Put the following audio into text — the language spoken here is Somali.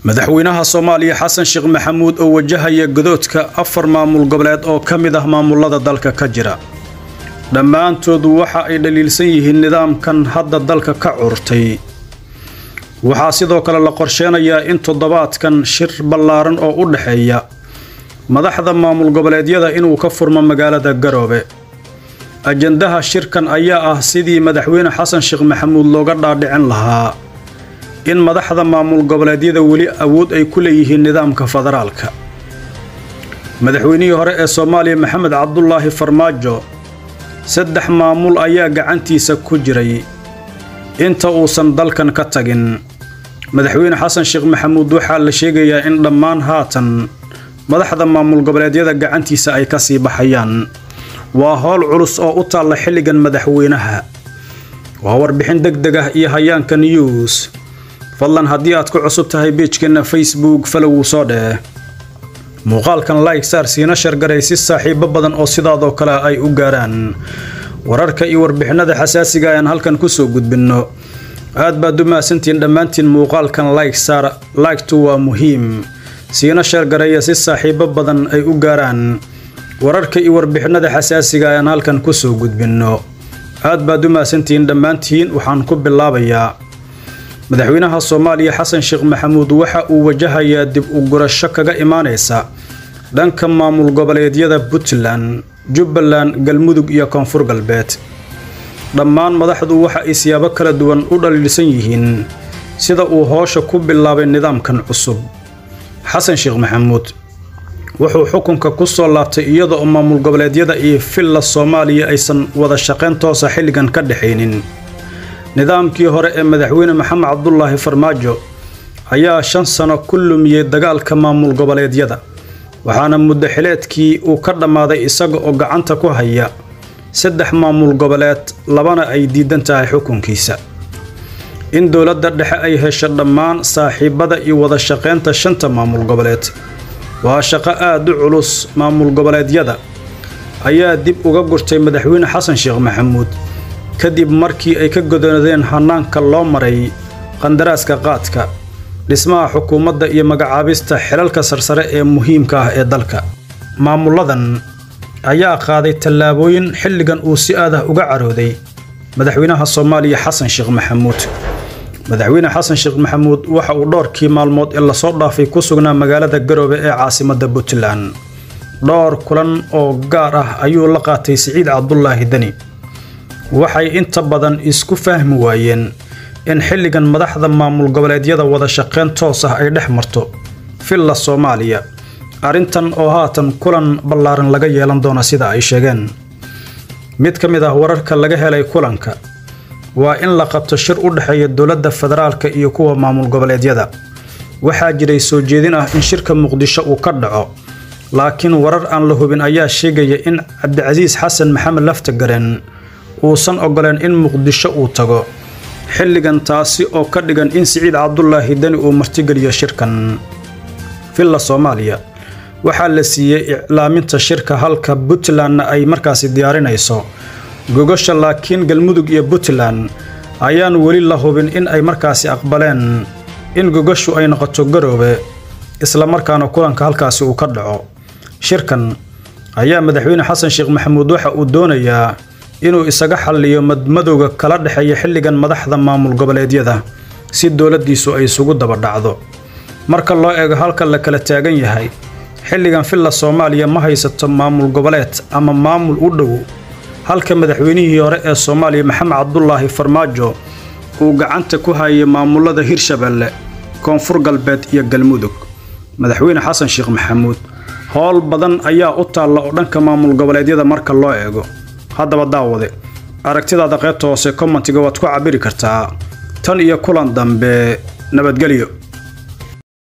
madaxweynaha soomaaliya xasan sheekh maxamuud oo wajahaya godoodka afar maamul goboleed oo ka mid ah maamulada dalka ka jira dhammaantoodu waxa ay dhaliilsan yihiin nidaamkan hadda dalka ka curtay waxaa sidoo kale la qorsheenayaa in toddobaadkan shir ballaaran oo u dhexeeya madaxda maamul goboleedyada inuu ka furmo magaalada garoobe ajandaha shirkan ayaa ah sidii madaxweyne xasan sheekh maxamuud looga dhaadhicin lahaa in madaxda maamul goboleedyada weli awood ay ku leeyihiin nidaamka federaalka madaxweynihii hore ee soomaaliya maxamed cabdulaahi farmaajo saddex maamul ayaa gacantiisa ku jiray inta uusan dalkan ka tagin madaxweyne xasan sheekh maxamuud waxaa la sheegayaa in dhammaan haatan madaxda maamul goboleedyada gacantiisa ay ka sii baxayaan waa howl culus oo u taalla xilligan madaxweynaha waa warbixin deg deg ah iyo hayaanka news fadlan haddii aad ku cusub tahay beejkeenna facebook falowuu soo dheh muuqaalkan like saar siina shargaray si saaxiibo badan oo sidaadoo kale ay u gaaraan wararka iyo warbixinada xasaasiga ayaan halkan kusoo gudbinno aad baad u mahadsantihiin dhammaantiin muuqaalkan like saar laygtu waa muhiim siina shargaraya si saaxiibo badan ay u gaaraan wararka iyo warbixinada xasaasiga ayaan halkan kusoo gudbinno aad baad u mahadsantihiin dhammaantiin waxaan ku bilaabayaa madaxweynaha soomaaliya xasan sheekh maxamuud waxa uu wajahayaa dib u gurasho kaga imaanaysa dhanka maamul goboleedyada puntland jubbaland galmudug iyo koonfur galbeed dhammaan madaxdu waxa ay siyaabo kala duwan u dhaliilsan yihiin sida uu hoosha ku bilaabay nidaamkan cusub xasan sheekh maxamuud wuxuu xukunka ku soo laabtay iyada oo maamul goboleedyada iyo villa soomaaliya aysan wada shaqayn toosa xilligan ka dhexaynin nidaamkii hore ee madaxweyne maxamed cabdulaahi farmaajo ayaa shan sano ku lumiyey dagaalka maamul goboleedyada waxaana muddo xileedkii uu ka dhammaaday isaga oo gacanta ku haya saddex maamul goboleed labana ay diidan tahay xukunkiisa in dowladda dhexe ay hesho dhammaan saaxiibada iyo wada shaqaynta shanta maamul goboleed waa shaqo aad u culus maamul goboleedyada ayaa dib uga gurtay madaxweyne xasan sheekh maxamuud kadib markii ay ka godoonadeen hanaanka loo maray qandaraaska qaadka dhismaha xukuumadda iyo magacaabista xilalka sarsare ee muhiimka ah ee dalka maamuladan ayaa qaaday tallaabooyin xilligan uu si aadah uga carooday madaxweynaha soomaaliya xasan sheekh maxamuud madaxweyne xasan sheekh maxamuud waxa uu dhowrkii maalmood ee lasoo dhaafay ku sugnaa magaalada garoobe ee caasimadda puntland dhowr kulan oo gaar ah ayuu la qaatay siciid cabdulaahi deni waxay inta badan isku fahmi waayeen in xilligan madaxda maamul goboleedyada wada shaqayn toos ah ay dhex marto villa soomaaliya arrintan oo haatan kulan ballaaran laga yeelan doono sida ay sheegeen mid ka mid ah wararka laga helay kulanka waa in la qabto shir u dhexeeya dowladda federaalka iyo kuwa maamul goboleedyada waxaa jiray soo jeedin ah in shirka muqdisho uu ka dhaco laakiin warar aan la hubin ayaa sheegaya in cabdicasiis xasan maxamed laftagaren uusan ogoleen in muqdisho uu tago xilligan taasi oo ka dhigan in siciid cabdulaahi deni uu martigeliyo shirkan villa soomaaliya waxaa la siiyey iclaaminta shirka halka puntlandna ay markaasi diyaarinayso gogasha laakiin galmudug iyo puntland ayaan weli la hubin in ay markaasi aqbaleen in gogashu ay noqoto garoobe islamarkaana kulanka halkaasi uu ka dhaco shirkan ayaa madaxweyne xasan sheekh maxamuud waxa uu doonayaa inuu isaga xalliyo madmadowga kala dhexeeya xilligan madaxda maamul goboleedyada si dowladdiisu ay isugu daba dhacdo marka loo eego halka la kala taagan yahay xilligan villa soomaaliya ma haysato maamul goboleed ama maamul u dhow halka madaxweynihii hore ee soomaaliya maxamed cabdulaahi farmaajo uu gacanta ku hayay maamulada hirshabeelle koonfur galbeed iyo galmudug madaxweyne xasan sheekh maxamuud howl badan ayaa u taalla oo dhanka maamul goboleedyada marka loo eego haddaba daawade aragtidaada qaybta hoose kommentiga waad ku cabiri kartaa tan iyo kulan dambe nabadgelyo